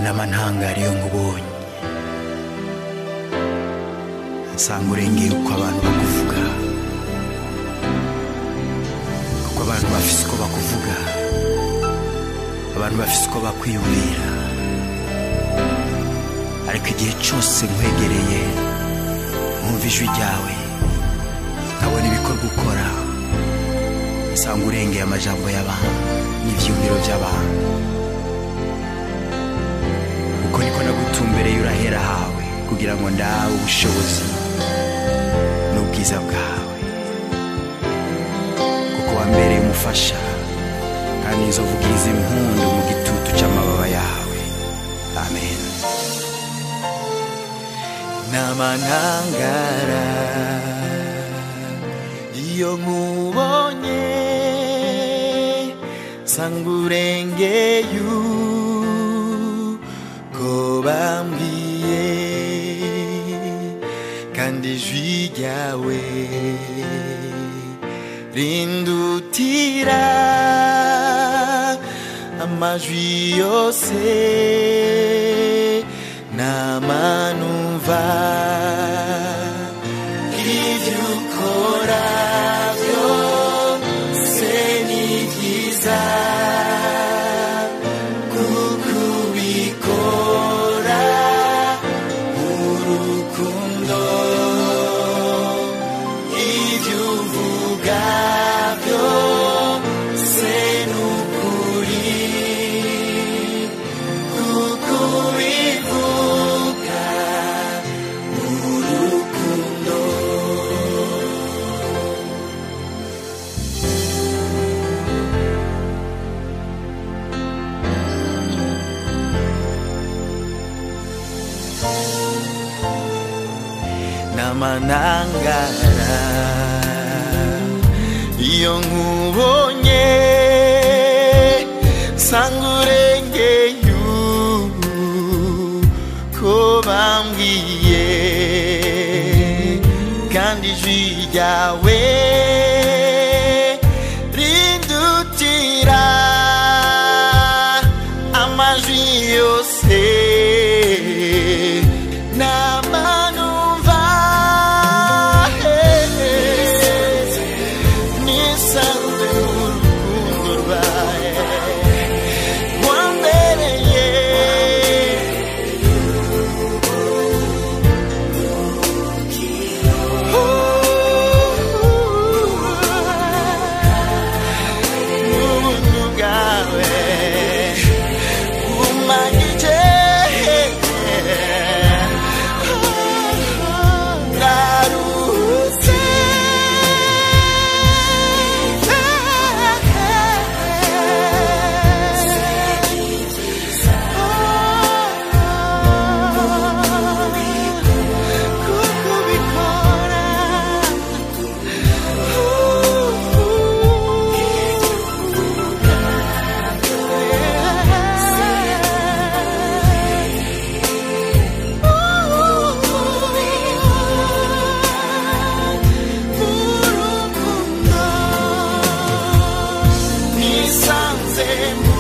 n'amantangaro iyo nkubonye nsanga urengeye uko abantu bakuvuga kuko abantu bafise uko bakuvuga abantu bafise uko bakwiyumvira ariko igihe cyose nkwegereye nkumva ijwi ryawe nkabona ibikorwa ukora nsanga urengeye amajambo y'abantu n'ivyumviro by'abantu uko niko nagutumbereye urahera hawe kugira ngo ndabe ubushobozi n'ubwiza bwawe kuko wambereye umufasha kandi nzovugiriza impundu mu gitutu cy'amababa yawe amen n'amanangara iyo nkubonye nsanga urengeye uko bambwiye kandi ijwi ryawe rindutira amajwi yose namanumva ibyo ukora byose ni byiza kuko ubikora mu rukundo ibyo uvuga byose ni ukuri kuko ubivuga mu rukundo n'amanangara iyo nkubonye nsanga urengeye uko bambwiye kandi ijwi ryawe rindutira amajwi yose namanumva nisanze mu rukundo rwawe wambereye ubuntu bwawe bumanyije ngarutse kuko ubikora nisanze mu